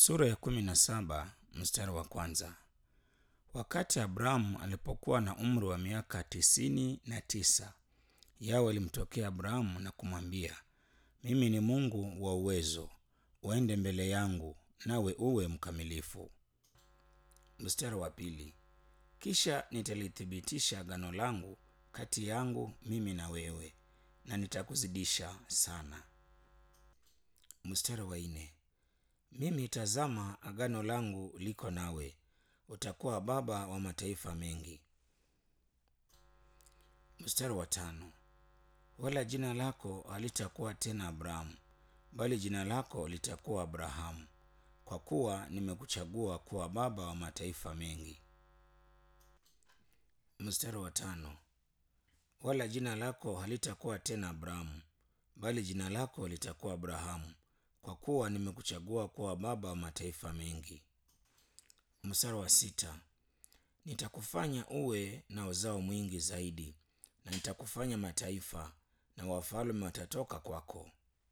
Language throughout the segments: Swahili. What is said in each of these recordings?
Sura ya kumi na saba mstari wa kwanza. Wakati Abrahamu alipokuwa na umri wa miaka tisini na tisa, Yawe alimtokea Abrahamu na kumwambia, mimi ni Mungu wa uwezo, uende mbele yangu nawe uwe mkamilifu. Mstari wa pili. Kisha nitalithibitisha agano langu kati yangu mimi na wewe, na nitakuzidisha sana. Mstari wa nne. Mimi tazama, agano langu liko nawe, utakuwa baba wa mataifa mengi. Mstari wa tano. Wala jina lako halitakuwa tena Abrahamu, bali jina lako litakuwa Abrahamu, kwa kuwa nimekuchagua kuwa baba wa mataifa mengi. Mstari wa tano. Wala jina lako halitakuwa tena Abrahamu, bali jina lako litakuwa Abrahamu, kwa kuwa nimekuchagua kuwa baba wa mataifa mengi. Mstari wa sita. Nitakufanya uwe na uzao mwingi zaidi, na nitakufanya mataifa, na wafalme watatoka kwako.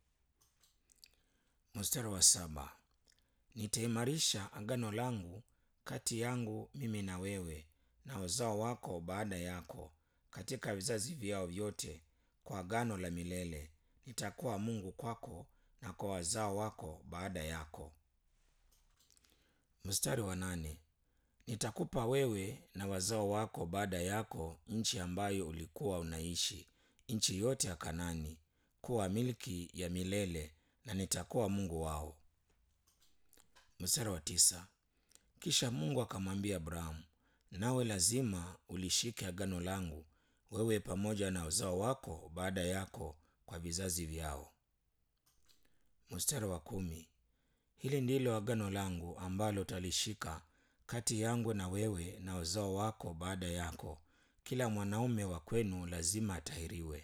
Mstari wa saba. Nitaimarisha agano langu kati yangu mimi na wewe na uzao wako baada yako katika vizazi vyao vyote, kwa agano la milele. Nitakuwa Mungu kwako na kwa wazao wako baada yako. Mstari wa nane. Nitakupa wewe na wazao wako baada yako nchi ambayo ulikuwa unaishi, nchi yote ya Kanani, kuwa milki ya milele, na nitakuwa Mungu wao. Mstari wa tisa. Kisha Mungu akamwambia Abrahamu, nawe lazima ulishike agano langu, wewe pamoja na uzao wako baada yako kwa vizazi vyao. Mstari wa kumi. Hili ndilo agano langu ambalo utalishika kati yangu na wewe na uzao wako baada yako, kila mwanaume wa kwenu lazima atahiriwe.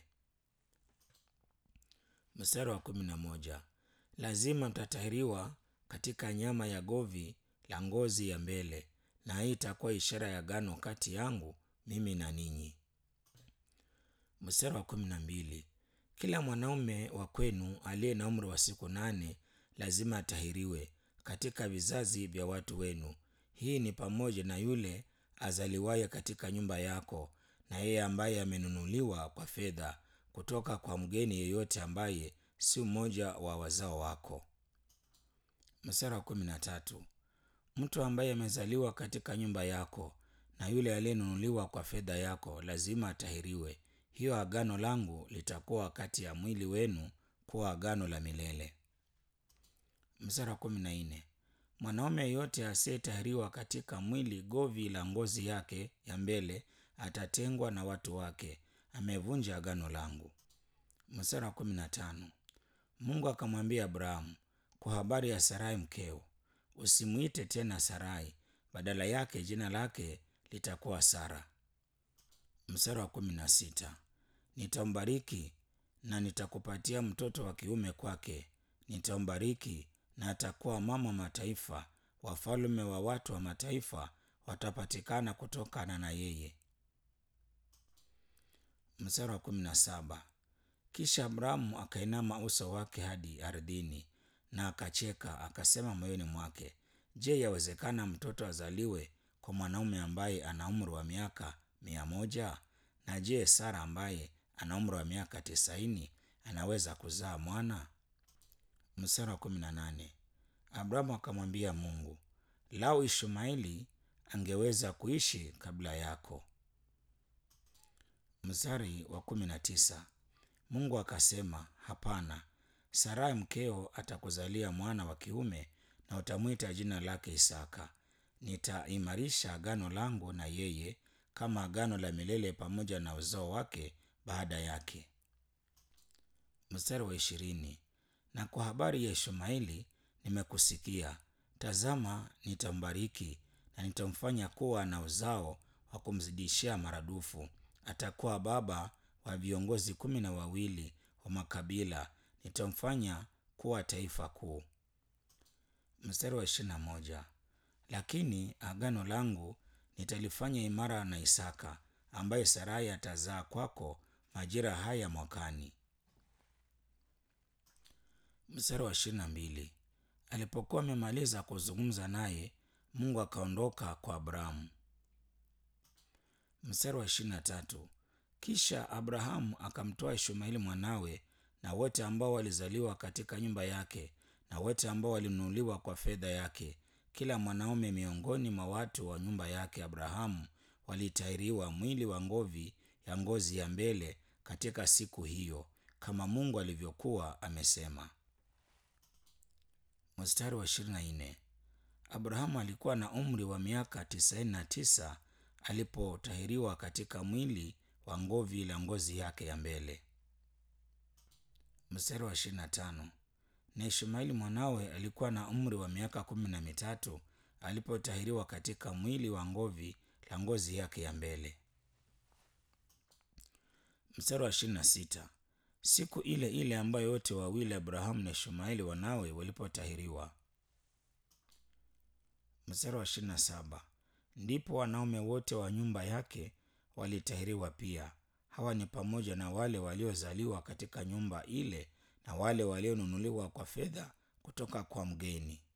Mstari wa kumi na moja. Lazima mtatahiriwa katika nyama ya govi la ngozi ya mbele, na hii itakuwa ishara ya agano kati yangu mimi na ninyi. Mstari wa kumi na mbili. Kila mwanaume wa kwenu aliye na umri wa siku nane lazima atahiriwe katika vizazi vya watu wenu. Hii ni pamoja na yule azaliwaye katika nyumba yako, na yeye ambaye amenunuliwa kwa fedha kutoka kwa mgeni yeyote ambaye si mmoja wa wazao wako. Mstari wa kumi na tatu. Mtu ambaye amezaliwa katika nyumba yako na yule aliyenunuliwa kwa fedha yako lazima atahiriwe. Hiyo agano langu litakuwa kati ya mwili wenu kuwa agano la milele. Mstari wa kumi na nne. Mwanaume yeyote asiyetahiriwa katika mwili govi la ngozi yake ya mbele atatengwa na watu wake, amevunja agano langu. Mstari wa kumi na tano. Mungu akamwambia Abrahamu kwa habari ya Sarai mkeo, usimwite tena Sarai, badala yake jina lake litakuwa Sara. Mstari wa kumi na sita. Nitambariki na nitakupatia mtoto wa kiume kwake, nitambariki na atakuwa mama mataifa, wafalme wa watu wa mataifa watapatikana kutokana na yeye. Mstari wa kumi na saba. Kisha Abrahamu akainama uso wake hadi ardhini na akacheka, akasema moyoni mwake, Je, yawezekana mtoto azaliwe kwa mwanaume ambaye ana umri wa miaka mia moja? Na je, Sara ambaye ana umri wa miaka tisaini anaweza kuzaa mwana? Mstari wa kumi na nane. Abrahamu akamwambia Mungu, lau Ishmaeli angeweza kuishi kabla yako. Mstari wa kumi na tisa. Mungu akasema, hapana, Sarai mkeo atakuzalia mwana wa kiume na utamwita jina lake Isaka. Nitaimarisha agano langu na yeye kama agano la milele pamoja na uzao wake baada yake. Mstari wa ishirini. Na kwa habari ya Ishmaeli nimekusikia, tazama, nitambariki na nitamfanya kuwa na uzao wa kumzidishia maradufu. Atakuwa baba wa viongozi kumi na wawili wa makabila, nitamfanya kuwa taifa kuu. Mstari wa ishirini na moja. Lakini agano langu nitalifanya imara na Isaka, ambaye Sarai atazaa kwako majira haya mwakani. Mstari wa ishirini na mbili. Alipokuwa amemaliza kuzungumza naye, Mungu akaondoka kwa Abrahamu. Mstari wa ishirini na tatu. Kisha Abrahamu akamtoa Ishmaeli mwanawe na wote ambao walizaliwa katika nyumba yake na wote ambao walinunuliwa kwa fedha yake, kila mwanaume miongoni mwa watu wa nyumba yake Abrahamu walitahiriwa mwili wa ngovi ya ngozi ya mbele katika siku hiyo, kama Mungu alivyokuwa amesema. Mstari wa ishirini na nne. Abrahamu alikuwa na umri wa miaka tisaini na tisa alipotahiriwa katika mwili wa ngovi la ngozi yake ya mbele. Mstari wa ishirini na tano. Na Ishmaeli mwanawe alikuwa na umri wa miaka kumi na mitatu alipotahiriwa katika mwili wa ngovi la ngozi yake ya mbele. Mstari wa ishirini na sita. Siku ile ile ambayo wote wawili Abrahamu na Ishmaeli wanawe walipotahiriwa. Mstari wa ishirini na saba. Ndipo wanaume wote wa nyumba yake walitahiriwa pia. Hawa ni pamoja na wale waliozaliwa katika nyumba ile na wale walionunuliwa kwa fedha kutoka kwa mgeni.